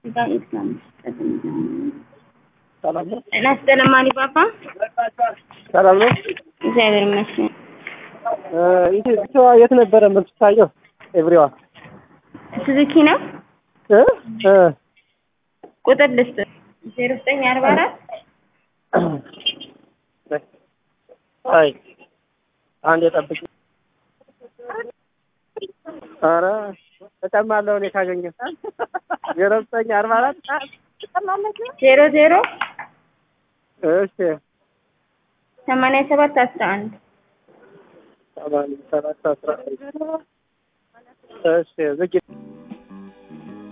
ሰላም ነው። ጤና ይስጥልኝ ማሊባባ። ሰላም ነው። እግዚአብሔር ይመስገን። ኢትዮጵያ የት ነበረ የምትታየው? ኤቭሪዋ ሱዙኪ ነው። እ እ ቁጥር ልስጥ ዜሮ ዘጠኝ አርባ አራት አይ አንድ የጠብቅ ኧረ እጨማለሁ እኔ ካገኘ ዜሮ ዘጠኝ አርባ አራት ዜሮ ዜሮ እሺ ሰማንያ ሰባት አስራ አንድ ሰማንያ ሰባት አስራ አንድ እሺ ዝግ